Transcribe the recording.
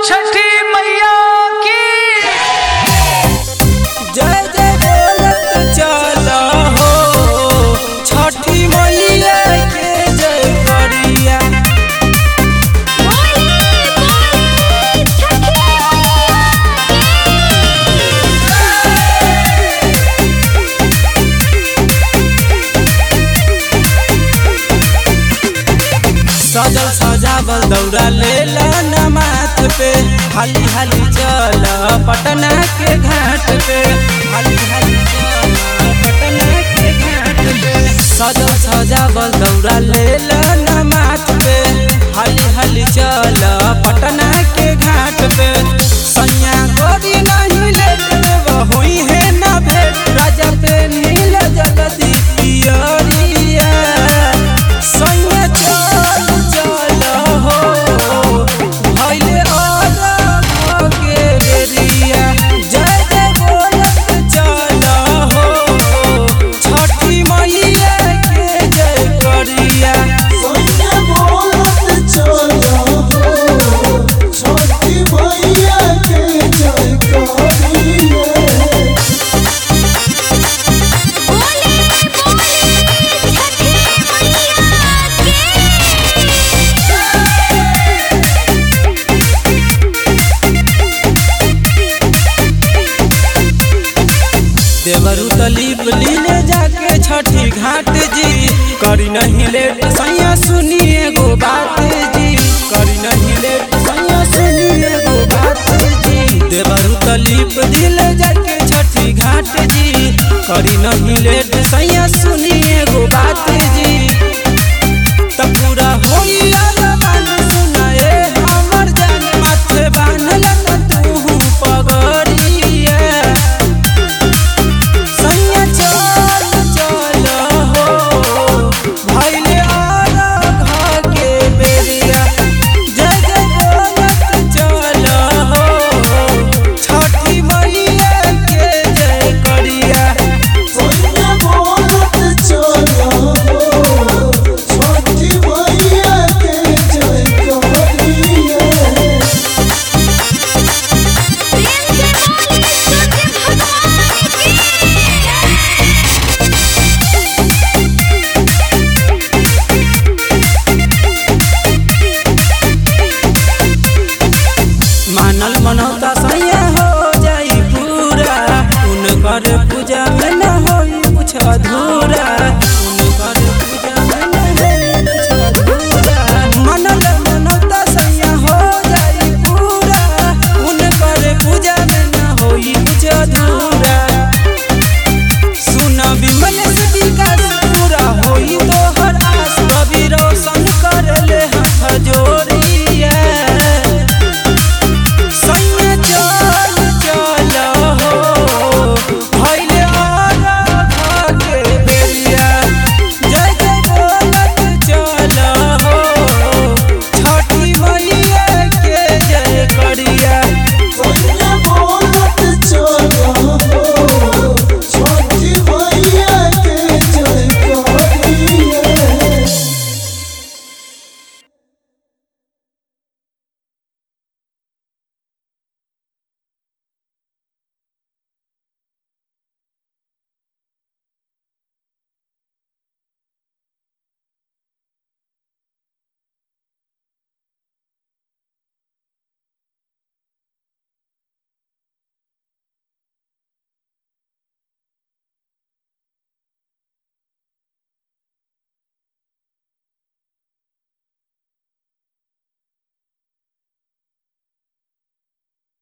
छठी मैया की जय जय बोलत चल हो छठी मैया के जय करिया सजल सजावल दौड़ा लेला न माथ पे हाली हाली चल पटना के घाट पे हाली हाली चल पटना के घाट पे सजल सजावल दौड़ा लेला न माथ पे हाली हाली चल पटना के घाट पे सैया गोरी नहीं लेट देव होई है न भेट राजा पे नील जगदी पियरिया सैया चल चल हो भइले अलग के बेरिया जय जय बोलत चल हो छठी मैया के जय करिया सैया बोलत चलो हो, छोटी मैया के जय करिए देवरु तलीप लीले जाके छठी घाट जी करी नहीं लेट सैया सुनिए गो बात जी करी नहीं लेट सैया सुनिए गो बात जी देवरु तलीप दिले जाके छठी घाट जी करी नहीं लेट